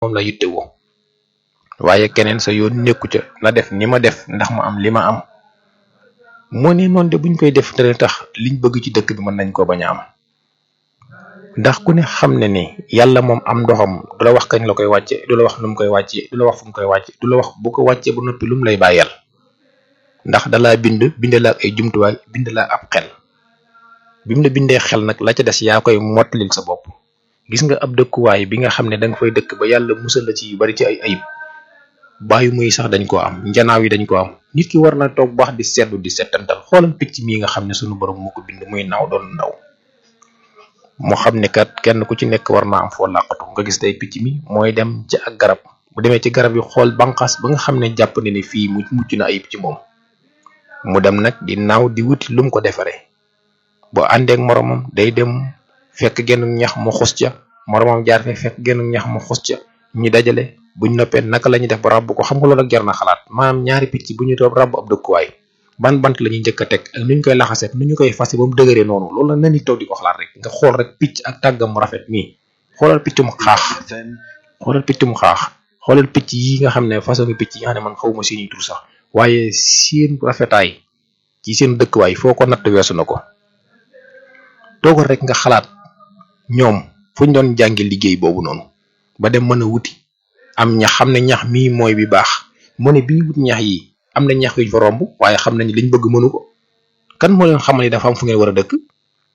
moom la yittewoo waaye keneen sa yoon nekku ca na def ni ma def ndax ma am li ma am moo ne noonu de buñ koy def dana tax liñ bëgg ci dëkk bi mën nañ ko bañ a am ndax ku ne xam ne ni yàlla moom am ndoxam du la wax kañ la koy wàcce du la wax nu mu koy wàcce du la wax fu mu koy wàcce du la wax bu ko wàccee ba noppi lu mu lay bàyyal ndax dalaa bind bind la ak ay jumtuwaay bind la ab xel bi mu la bindee xel nag la ca des yaa koy mottalil sa bopp gis nga ab dëkkuwaay bi nga xam ne da nga fay dëkk ba yàlla musal la ci yu bari ci ay ayib bàyyi muy sax dañ koo am njanaaw yi dañ ko am nit ki war na toog baax di seddu di settantal xoolal picc mii nga xam ne sunu borom moo ko bind muy naaw doon ndaw moo xam ne kat kenn ku ci nekk war naa am foo làqatu nga gis day picc mi mooy dem ci ak garab bu demee ci garab yi xool banqaas ba nga xam ne jàpp ne ne fii mu mucc na ayib ci moom mu dem nag di naaw di wuti lu mu ko defaree boo àndeek moromam day dem fekk genn ñax mu xus ca moromam jaar fe fekk genn ñax mu xus ca ñu dajale buñ noppee naka la ñuy def ba ràbb ko xam nga loolu ak jar na xalaat maanaam ñaari picc bu ñu doon ràbb ab dëkkuwaay ban bant la ñuy njëkk a teg ak nu ñu koy laxaseet nu ñu koy fase ba mu dëgëree noonu loolu la na ni toog di ko xalaat rek nga xool rek picc ak tàggam mu rafet nii xoolal picc mu xaax xoolal picc mu xaax xoolal picc yi nga xam ne façon picc yi nga xam ne man xawma seeni tur sax waaye seen rafetaay ci seen dëkkuwaay foo ko natt weesu na ko toogal rek nga xalaat ñoom fu ñu doon jànge liggéey boobu noonu ba dem mën a wuti am ñax xam ne ñax mii mooy bi baax mu ne bii wut ñax yi am na ñax yuñ fa romb waaye xam nañ liñ bëgg mënu ko kan moo leen xamal ni dafa am fu ngeen war a dëkk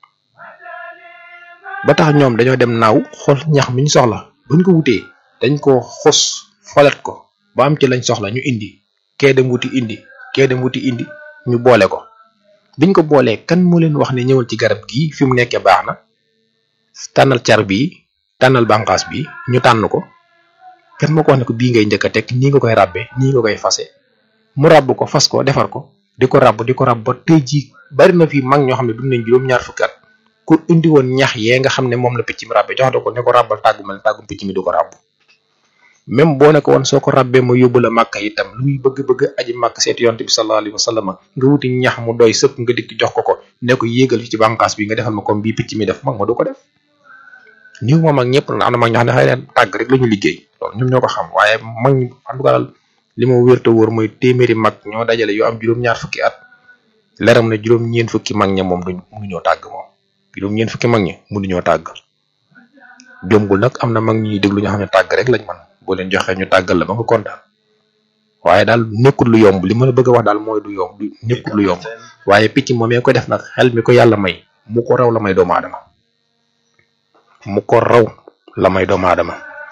ba tax ñoom dañoo dem naaw xool ñax mi ñu soxla buñ ko wutee dañ ko xos folet ko ba am ci lañ soxla ñu indi kee dem wuti indi kee dem wuti indi ñu boole ko biñ ko boolee kan moo leen wax ne ñëwal ci garab gii fi mu nekkee baax na tànnal car bii tànnal bànqaas bi ñu tànn ko kan moo ko wax ne ko bii ngay njëkk a teg nii nga koy ràbbe nii nga koy fase mu ràbb ko fas ko defar ko di ko ràbb di ko ràbb ba tey jii bari na fi mag ñoo xam ne dund nañ juróom-ñaar fukki at ku indi woon ñax yee nga xam ne moom la picc mi ràbbe jox ko ne ko ràbbal tàggu mel tàggum picc mi du ko ràbb même boo ne ko woon soo ko ràbbee ma yóbbu la màkk itam lu muy bëgg-bëgg aji màkk seeti yonte bi sallallahu alayhi wa sallam nga wuti ñax mu doy sëkk nga dikk jox ko ko ne ko yéegal ci bànqaas bi nga defal ma comme bii picc mi def mag ma du ko def niw moom ak ñëpp na am na mag ñoo xam ne xëy na tàgg rek la ñu liggéey loolu ñoom ñoo ko xam waaye mag ñi en tout cas li ma wér te wóor mooy téeméeri mag ñoo dajale yoo am juróom-ñaar fukki at leram na juróom-ñeen fukki mag ña moom duñ mënuñoo tàgg moom juróom-ñeen fukki mag ñi mënuñoo tàgg jombul nag am na mag ñuy déglu ñoo xam ne tàgg rek lañ man boo leen joxee ñu tàggal la ba nga kontaan waaye daal nekkul lu yomb li ma la bëgg a wax daal mooy du yomb du nekkul lu yomb waaye picc moom ko def nag xel mi ko yàlla may mu ko raw la may doomu aadama mu ko raw la may doomu aadama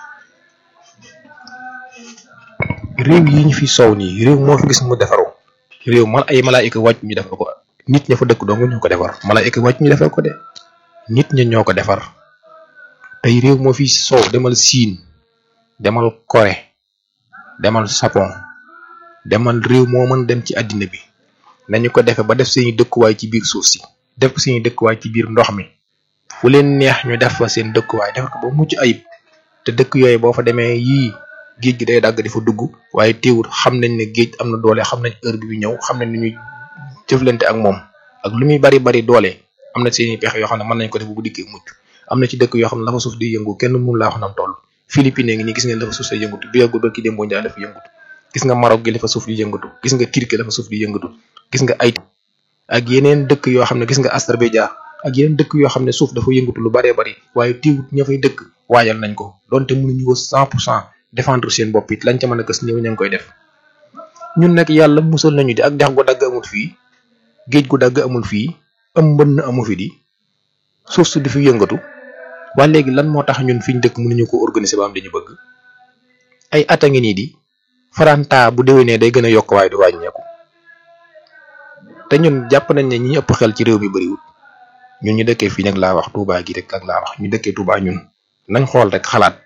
réew yi ñu fi soow nii réew moo fi gis mu defaru réew mal ay malaayika wàcc ñu defar ko nit ña fa dëkk dong ñoo ko defar malaayika wàcc ñu defar ko de nit ña ñoo ko defar tey réew moo fi soow demal siin demal Corée demal Japon demal réew moo mën dem ci àddina bi nañu ko defe ba def seeni dëkkuwaay ci biir suuf si def ko seeni dëkkuwaay ci biir ndox mi fu leen neex ñu def fa seen dëkkuwaay def ko ba mucc ayib te dëkk yooyu boo fa demee yii géej gi day dagg di fa dugg waaye teewul xam nañ ne géej am na doole xam nañ heure bi bi ñëw xam nañ ni ñuy jëflante ak moom ak lu muy bari bari doole am na seeni pexe yoo xam ne mën nañ ko def bu dikkee mucc am na ci dëkk yoo xam ne la fa suuf di yëngu kenn mënu laa wax nam toll Philippines ngi nii gis ngeen la fa suuf say yëngatu bi yàggul ba ki démboo njaay dafa yëngatu gis nga Maroc gi la fa suuf di yëngatu gis nga Turquie la fa suuf di yëngatu gis nga ay ak yeneen dëkk yoo xam ne gis nga Azerbaïdjan ak yeneen dëkk yoo xam ne suuf dafa yëngatu lu baree bari waaye teewut ña fay dëkk waajal nañ ko donte mënuñu ko cent pour cent défendre seen bopp it lañ ca mën a gës ñëw ña ngi koy def ñun nag yàlla musal nañu di ak dex gu dagg amul fii géej gu dagg amul fii am mbënn amu fi di suuf su di fi yëngatu waa léegi lan moo tax ñun fi ñu dëkk mënuñu ko organiser ba am dañu bëgg ay at a ngi nii di faranta bu déwénee day gën a yokk waaye du wàññeeku te ñun jàpp nañ ne ñi ëpp xel ci réew mi bëriwul ñun ñu dëkkee fii nag laa wax Touba gi rek ak laa wax ñu dëkkee Touba ñun nañ xool rek xalaat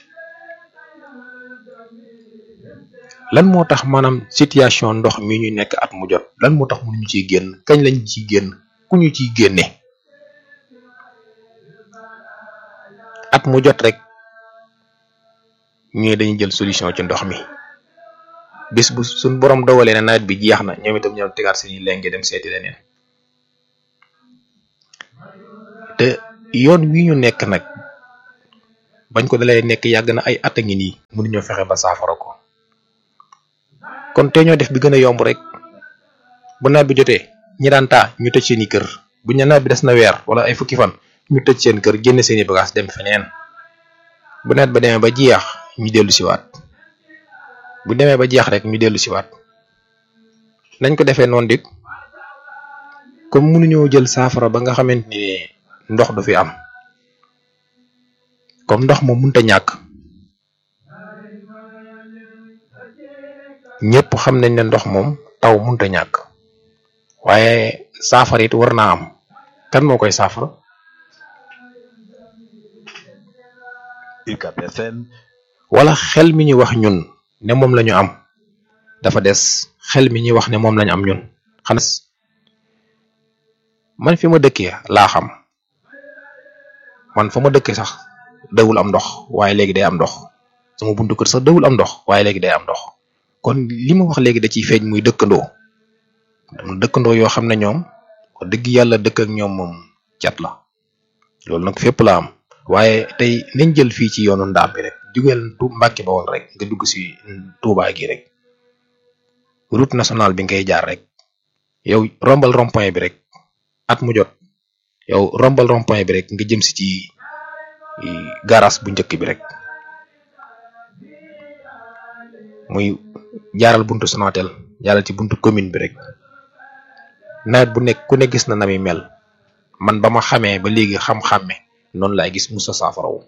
lan moo tax maanaam situation ndox mi ñu nekk at mu jot lan moo tax mënuñu ciy génn kañ lañ ciy génn ku ñu ciy génne at mu jot rek ñu dañuy jël solution ci ndox mi bis bu suñ borom dogalee ne nawet bi jeex na ñoom itam ñoom tegaat seeni lenge dem seeti leneen te yoon wi ñu nekk nag bañ ko dalee nekk yàgg na ay at a ngi nii mënuñoo fexe ba saafara ko kon te ñoo def bi gën a yomb rek bu nawet bi jotee ñi daan taa ñu tëj seeni kër bu ñu nawet bi des na weer wala ay fukki fan ñu tëj seen kër génne seeni bagage dem feneen bu nawet ba demee ba jeex ñu dellu siwaat bu demee ba jeex rek ñu dellu siwaat nañ ko defee noonu dik comme mënuñoo jël saafara ba nga xamante ni ndox du fi am comme ndox moom mënta ñàkk ñëpp xam nañ ne ndox moom taw mënta ñàkk waaye saafara it war naa am kan moo koy saafara UCAB FM wala xel mi ñuy wax ñun ne moom la ñu am dafa des xel mi ñuy wax ne moom la ñu am ñun xanaa man fi ma dëkkee laa xam man fa ma dëkkee sax dawul am ndox waaye léegi day am ndox sama buntu kër sax dawul am ndox waaye léegi day am ndox kon li ma wax léegi da ciy feeñ muy dëkkandoo am na dëkkandoo yoo xam ne ñoom wax dëgg yàlla dëkk ak ñoom moom cat la loolu nag fépp la am waaye tey nañ jël fii ci yoonu ndaam bi rek jugeel tu Mbàkke ba woon rek nga dugg si Touba gi rek route nationale bi ngay jaar rek yow rombal rond-point bi rek at mu jot yow rombal rond-point bi rek nga jëm si ci garage bu njëkk bi rek muy jaaral buntu Sonatel jaaral ci buntu commune bi rek nawet bu nekk ku ne gis na na mi mel man ba ma xamee ba léegi xam-xàmme noonu laay gis musa saafarawu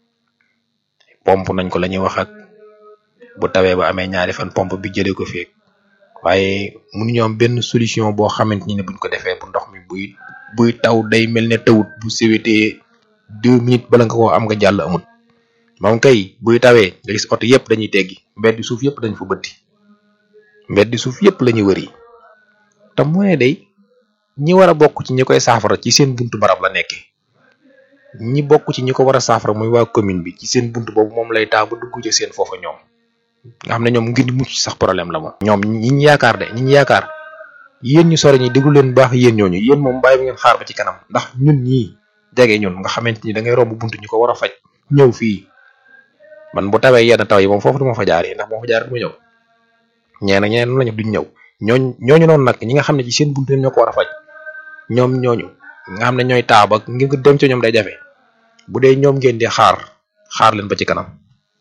pompe nañ ko la ñuy wax ak bu tawee ba amee ñaari fan pompe bi jëlee ko feek waaye mënuñoo am benn solution boo xamante ni ne buñ ko defee bu ndox mi buy buy taw day mel ne tawut bu sewetee deux minutes bala nga ko am nga jàll amut moom kay buy tawee nga gis oto yëpp dañuy teggi mbeddi suuf yëpp dañ fa bëtti mbeddi suuf yëpp la ñuy wëri te mu ne day ñi war a bokk ci ñi koy saafara ci seen buntu barab la nekkee ñi bokk ci ñi ko war a saafara muy waa commune bi ci seen buntu boobu moom lay taa ba dugg ci seen foofa ñoom nga xam ne ñoom ngir mucc sax problème la moom. ñoom ñi ñu yaakaar de ñi ñu yaakaar yéen ñu sore ñi déglu leen bu baax yéen ñooñu yéen moom bàyyi ba ngeen xaar ba ci kanam ndax ñun ñii jege ñun nga xamante ni da ngay romb buntu ñu ko war a faj ñëw fii man bu tawee yenn taw yi moom foofu du ma fa jaar yi ndax moo fa jaar du ma ñëw ñee na ñeneen lañu duñ ñëw ñooñ ñooñu noonu nag ñi nga xam ne ci seen buntu ñoo ko war a faj ñoom ñooñu nga xam ne ñooy taab ak ngir nga dem ci ñoom day jafe bu dee ñoom ngeen di xaar xaar leen ba ci kanam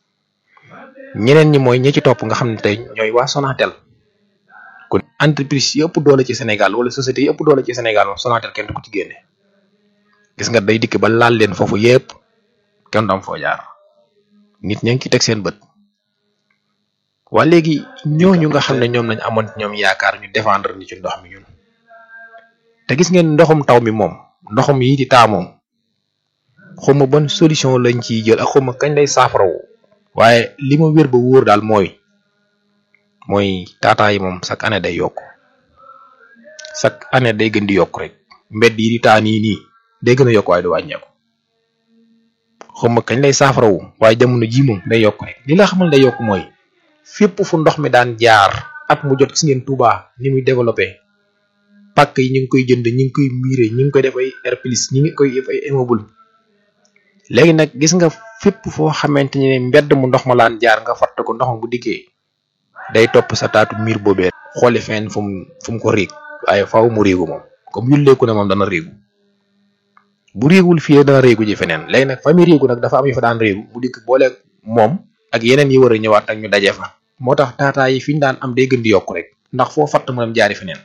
ñeneen ñi mooy ñi ci topp nga xam ne tey ñooy waa Sonatel kon entreprise yi ëpp doole ci Sénégal wala société yi ëpp doole ci Sénégal moom Sonatel kenn du ko ci génne gis nga day dikk ba laal leen foofu yépp kenn du am foo jaar nit ña ngi ci teg seen bët waa léegi ñooñu nga xam ne ñoom lañ amoon ñoom yaakaar ñu défendre ni ci ndox mi ñun te gis ngeen ndoxum taw mi moom ndoxum yi di taa moom xawma ban solution lañ ciy jël ak xawma kañ lay saafarawu waaye li ma wér ba wóor daal mooy mooy taataa yi moom chaque année day yokk chaque année day gën di yokk rek mbedd yi di taa nii nii day gën a yokk waaye du wàññeeku xawma kañ lay saafarawu waaye jamono ji moom day yokk rek li la xamal day yokk mooy fépp fu ndox mi daan jaar at mu jot gis ngeen Touba ni muy développé pàkk yi ñu ngi koy jënd ñu ngi koy miire ñu ngi koy def ay air plus ñu ngi koy def ay immeuble léegi nag gis nga fépp foo xamante ne mbedd mu ndox ma laan jaar nga fatt ko ndox ma bu dikkee day topp sa taatu miir boobee xooli fenn fu mu fu mu ko riig waaye faaw mu riigu moom comme yulleeku ne moom dana riigu bu riigul fii dana riigu ji feneen léegi nag fa muy riigu nag dafa am yu fa daan riigu bu dikk boole moom ak yeneen yi war a ñëwaat ak ñu daje fa moo tax taataa yi fi ñu daan am day gën di yokk rek ndax foo fatt mu dem jaari feneen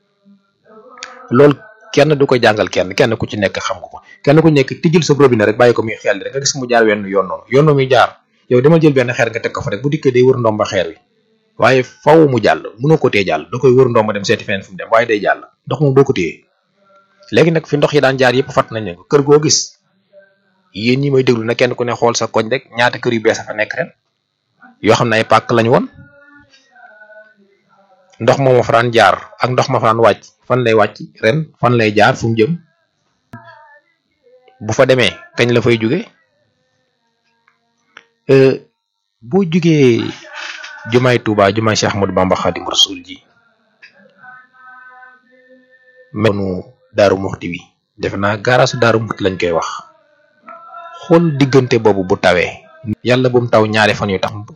loolu kenn du ko jàngal kenn kenn ku ci nekk xam nga ko kenn ku nekk tijjil sa robinet rek bàyyi ko muy xel rek nga gis mu jaar wenn yoon noonu yoon muy jaar yow dama jël benn xeer nga teg ko fa rek bu dikkee day wër ndomba xeer wi waaye faw mu jàll mënoo ko téye jàll da koy wër ndomba dem seeti feneen fu mu dem waaye day jàll ndox moom doo ko téye léegi nag fi ndox yi daan jaar yëpp fatt nañ leen ko kër goo gis yéen ñi may déglu na kenn ku ne xool sa koñ rek ñaata kër yu bees a fa nekk ren yoo xam ne ay pàkk lañu woon ndox moom ma fa daan jaar ak ndox ma fa daan wàcc fan lay wàcc ren fan lay jaar fu mu jëm bu fa demee kañ la fay jóge boo jugee jumaay Touba jumaay Cheikh Ahmadou Bamba Khadim Rasoul ji menu Daaru Muxti wi defe naa gaaraasu Daaru Muxti lañ koy wax xool diggante boobu bu tawee yàlla bu mu taw ñaari fan yu tax